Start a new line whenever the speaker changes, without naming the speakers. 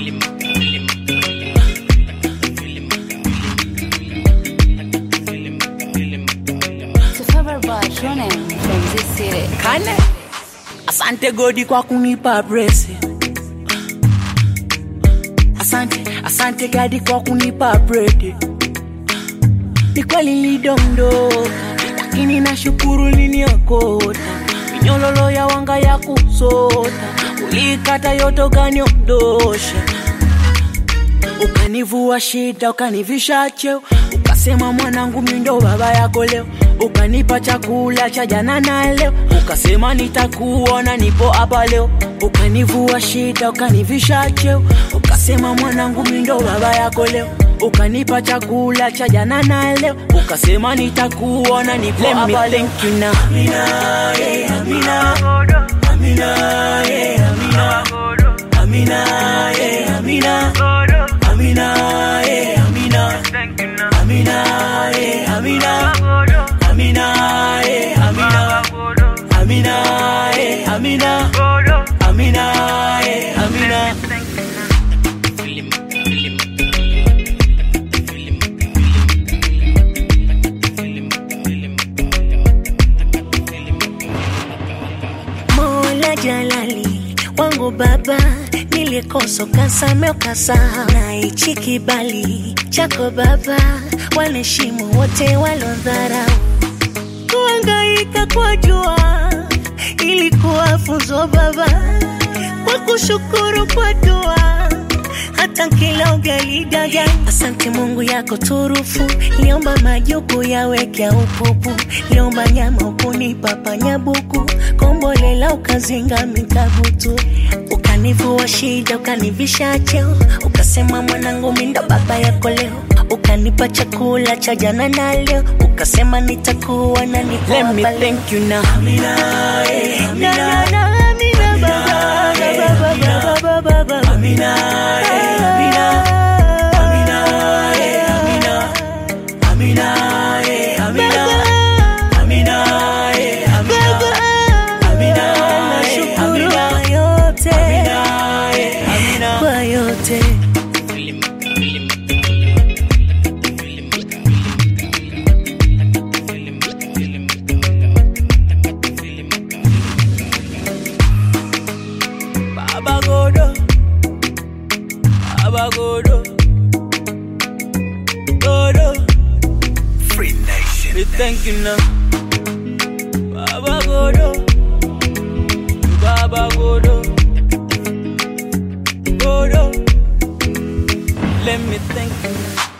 Kane. Asante Godi kwa kunipa blessing. Asante, asante Gadi kwa kunipa bread. Ni kweli nilidondoka, lakini nashukuru niniokota. Minyololo ya wanga ya kusota, ulikata yote ukaniondosha. Ukanivua shida, ukanivisha cheo, ukasema mwanangu, mimi ndo baba yako leo. Ukanipa chakula cha jana na leo, ukasema nitakuona, nipo hapa leo. Ukanivua shida, ukanivisha cheo, ukasema mwanangu, mimi ndo baba yako leo. Ukanipa chakula cha jana na leo, ukasema nitakuona, nipo hapa leo. Thank you now. Amina, yeah, Amina. Amina, yeah, Amina. Amina, yeah, Amina. Amina, yeah, Amina. Amina, yeah, Amina. Amina, yeah, Amina. Amina, yeah, Amina. Amina, yeah, Amina.
Mola Jalali wangu baba, nilikosa ukasame ukasahau, na hichi kibali chako baba, wanaheshimu wote walodharau. Kuhangaika kwa jua ilikuwa funzo baba, kwa kushukuru kwa dua hata kila ugali daga. Asante Mungu yako turufu, liomba majuku yawekea upupu, liomba nyama ukunipa panyabuku, kombolela ukazinga mikabutu, ukanivua shida, ukanivisha cheo, ukasema mwanangu mimi ndo baba yako leo, ukanipa chakula cha jana na leo, ukasema nitakuwa na nipo
Let me
hapa leo.
thank you now. Amina, yeah,
Na, na,
Amina.
na, Amina, baba, baba, baba, baba, baba.
Amina, yeah, Amina. Amina, yeah, Amina. Amina, yeah, Amina. Amina, yeah, Amina. Amina, yeah,
Nashukuru
Amina.
kwa yote,
Amina, yeah, Amina.
kwa yote.
Baba Godo, Baba Godo, Godo.
Free Nation.
We thank you now, Baba Godo, Baba Godo, Godo. Let me thank you.